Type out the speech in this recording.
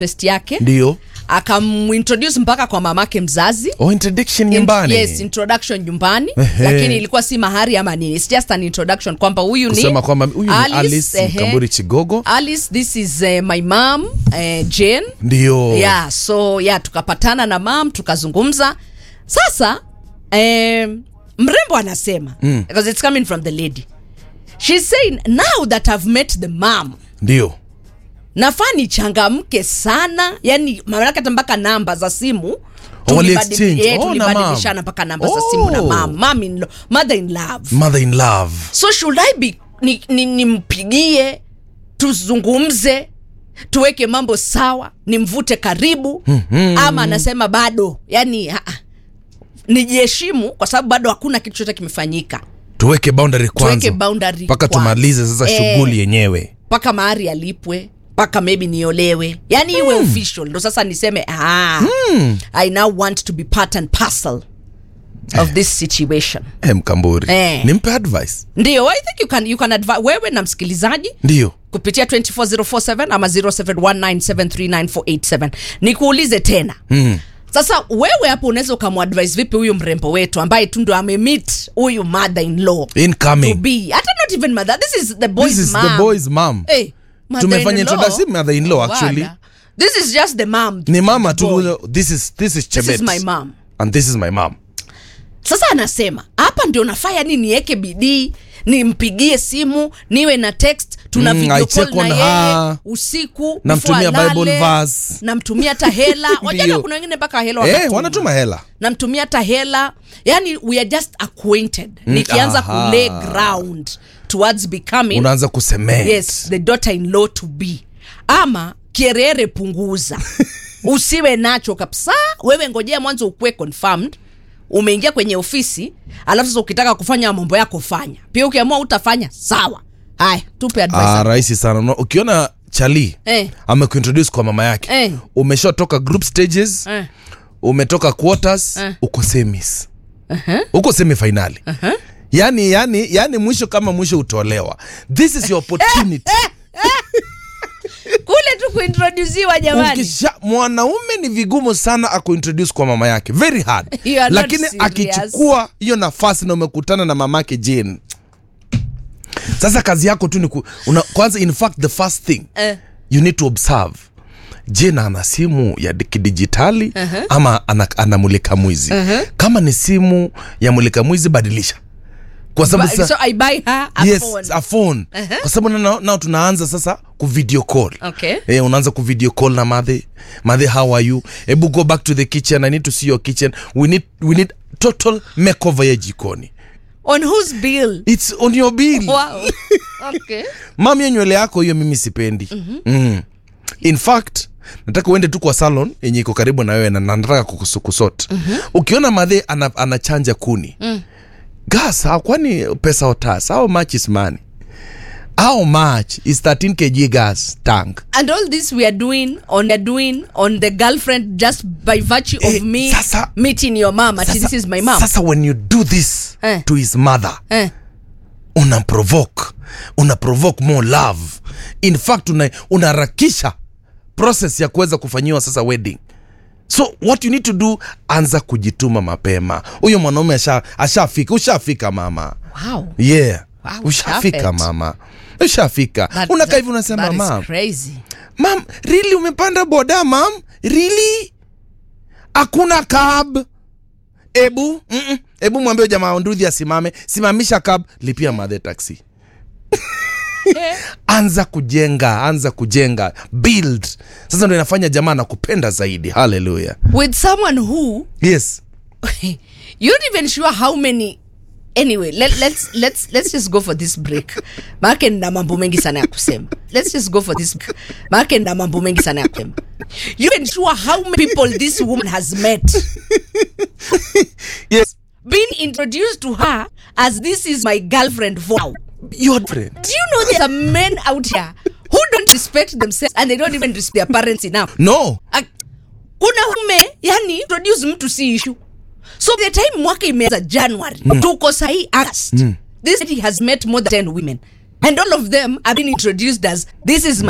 test yake ndio akamintroduce mpaka kwa mamake mzazi oh, introduction In- nyumbani yes introduction nyumbani Ehe. lakini ilikuwa si mahari ama nini It's just an introduction kwamba huyu ni kusema kwamba huyu ni alice ehe. mkamburi chigogo alice this is uh, my mom uh, jane ndio yeah so yeah tukapatana na mam tukazungumza sasa um, mrembo anasema mm. because it's coming from the lady she's saying now that i've met the mom ndio nafaa nichangamke sana yani maanake hata mpaka namba za simu wali tulibadili- exchange. eh, Oh, na tulibadilishana mam. mpaka namba za simu na Oh. mam mam in law, mother in love mother in love so should i be nimpigie ni, nimpigie, tuzungumze tuweke mambo sawa nimvute karibu mm-hmm. ama anasema bado yani ha, ha. nijiheshimu kwa sababu bado hakuna kitu chote kimefanyika tuweke boundary kwanza tuweke boundary mpaka kwanza. tumalize sasa Eh, shughuli yenyewe mpaka mahari alipwe mpaka maybe niolewe yani iwe official ndo sasa niseme ah, i now want to be part and parcel of this situation eh, mkamburi Eh. nimpe advice ndio i think you can, you can advi- wewe na msikilizaji ndio kupitia 24047 ama 0719739487 nikuulize tena mm. sasa wewe hapo unaweza ukamwadvise vipi huyu mrembo wetu ambaye tu ndo amemit huyu mother in law to incoming be hata not even mother this is the boy's this is mom. the boy's mom hey, tumefanya mother-in-law. introduction mother in law actually Wala. this is just the mom ni mama the boy. tu this is this is this is chebet my mom and this is my mom sasa anasema hapa ndio nafaa yani niweke bidii nimpigie simu niwe na text tuna Mm, video I call check na on yeye her. usiku Namtumia before Bible alale, verse. namtumia hata hela wajana Ndio. kuna wengine mpaka hela eh, wanatuma. wanatuma hela namtumia hata hela yani we are just acquainted nikianza aha. kulay ground towards becoming unaanza kusemea yes the daughter in law to be ama kierere punguza usiwe nacho kabisa wewe ngojea mwanzo ukuwe confirmed umeingia kwenye ofisi alafu sasa ukitaka kufanya mambo yako fanya pia ukiamua utafanya sawa haya tupe advice ah, hapo. rahisi sana Una- ukiona chali Eh. amekuintroduce kwa mama yake Eh. umeshatoka group stages Eh. umetoka quarters Eh. uko semis uko semi finali yani yani yani mwisho kama mwisho utolewa this is your opportunity kule tu kuintrodusiwa jamani Ukisha, mwanaume ni vigumu sana akuintroduce kwa mama yake very hard You are not lakini serious. akichukua hiyo nafasi na umekutana na mamake jane sasa kazi yako tu ni ku, una, kwanza in fact the first thing Eh. you need to observe jena ana simu ya di- kidijitali uh-huh. ama ana, ana mulika mwizi uh-huh. kama ni simu ya mulika mwizi badilisha kwa sababu Ba- sa- so i buy her a yes, phone. a phone Uh-huh. kwa sababu nao nao tunaanza sasa ku video call Okay. eh, unaanza ku video call na madhe madhe how are you hebu go back to the kitchen i need to see your kitchen we need, we need total makeover ya jikoni on whose bill its on your bill wow okay mam hiyo nywele yako hiyo mimi sipendi mm-hmm. mm. in fact nataka uende tu kwa salon yenye iko karibu na wewe na na nataka kukusot mm-hmm. ukiona madhe ana, anachanja kuni mm. gas how- kwani pesa otas how much is money how much is 13 kg gas tank and all this we are doing on are doing on the girlfriend just by virtue Eh, of me sasa- meeting your mom ati this is my mom sasa when you do this Eh. to his mother eh. una provoke una provoke more love in fact una- unaharakisha process ya kuweza kufanyiwa sasa wedding so what you need to do anza kujituma mapema huyo mwanaume asha- ashafika ushafika mama wow yeah Wow, ushafika perfect. mama ushafika That- unakaa that- hivi unasema that is mam crazy mam really umepanda boda mam really hakuna cab ebu mm-mm. ebu mwambie jamaa nduthi asimame simamisha cab lipia madhe taxi anza kujenga anza kujenga build sasa ndo inafanya jamaa nakupenda zaidi haleluya with someone who yes you're not even sure how many anyway let, let's, let's, let's just go for this break maake nina mambo mengi sana ya kusema let's just go for this maake nina mambo mengi sana ya kusema you even sure how many people this woman has met yes been introduced to her as this is my girlfriend for now your friend Do you know there's a men out here who don't respect themselves and they don't even respect their parents enough? no Ak- Kuna ume yani introduce mtu si issue. So the time mwaka imeanza January, tuko sahi August. This lady has met more than 10 women. And all of them have been introduced as this is my